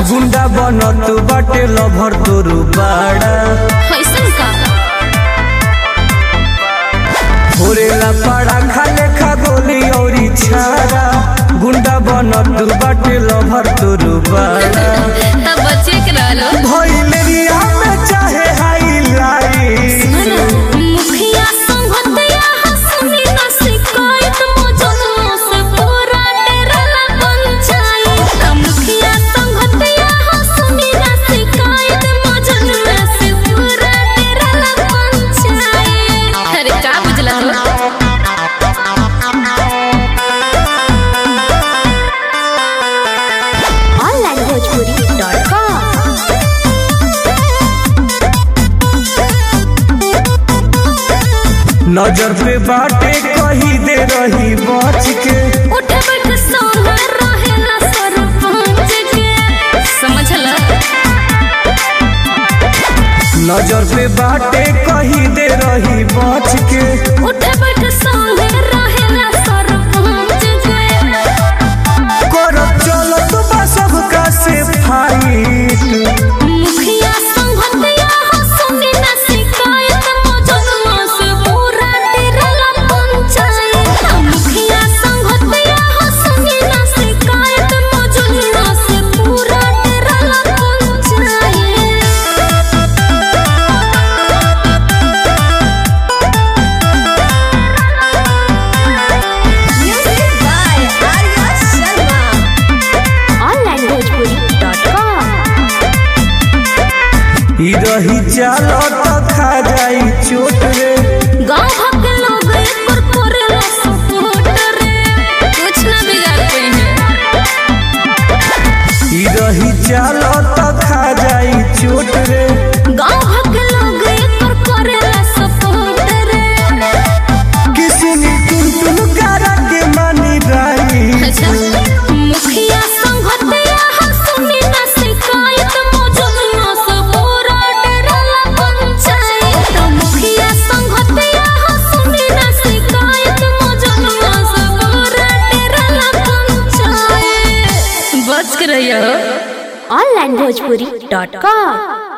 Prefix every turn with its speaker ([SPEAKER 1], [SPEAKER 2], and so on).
[SPEAKER 1] गुंडा बनत बाटे लभर तोरू बाड़ा
[SPEAKER 2] कैसन का
[SPEAKER 1] भोरेला पाड़ा खाले खा गोली औरी छाड़ा गुंडा बनत बाटे लभर तोरू बाड़ा
[SPEAKER 2] तब बच्चे के रहलो
[SPEAKER 1] भइलेरिया में चाहे हाईलाइट
[SPEAKER 2] मुखिया संगतया हंसनी न शिकायत मजनू से पूरा डेरला पंचायत मुखिया संगतया हंसनी न शिकायत मजनू से पूरा डेरला पंचायत अरे का बुझला हो
[SPEAKER 3] onlinebhojpuri.com
[SPEAKER 1] नजर पे बाटे कही दे रही बच के
[SPEAKER 2] उठ बैठ सोना रहेला सरपंच के समझला
[SPEAKER 1] नजर पे बाटे कही दे रही बच के
[SPEAKER 2] उठ बैठ सोना रहेला सरपंच के
[SPEAKER 1] करब चलत बा सबका से फाइट
[SPEAKER 2] मुखिया संगतया हंसनी न शिकायत मजनू से पूरा डेरला पंचायत मुखिया संगतया हंसनी न शिकायत मजनू से पूरा डेरला panchayat
[SPEAKER 3] Music by Arya Sharma. onlinebhojpuri.com
[SPEAKER 1] ई रही चालत खा जाई चोट रे
[SPEAKER 2] गांव भर के लोग एकर करेला सपोर्ट रे कुछ ना बिगाड़ पाई है
[SPEAKER 1] ई रही चालत खा जाई चोट रे
[SPEAKER 2] गांव भर के लोग एकर करेला सपोर्ट रे
[SPEAKER 1] किसी ने तुम तुम करा के मानी राई
[SPEAKER 2] अच्छा मुखिया संगतया हंसनी न शिकायत मौजूदना से पूरा डेरला पंचायत मुखिया संगतया हंसनी न शिकायत मौजूदना से पूरा डेरला पंचायत बच के रहियो
[SPEAKER 3] onlinebhojpuri.com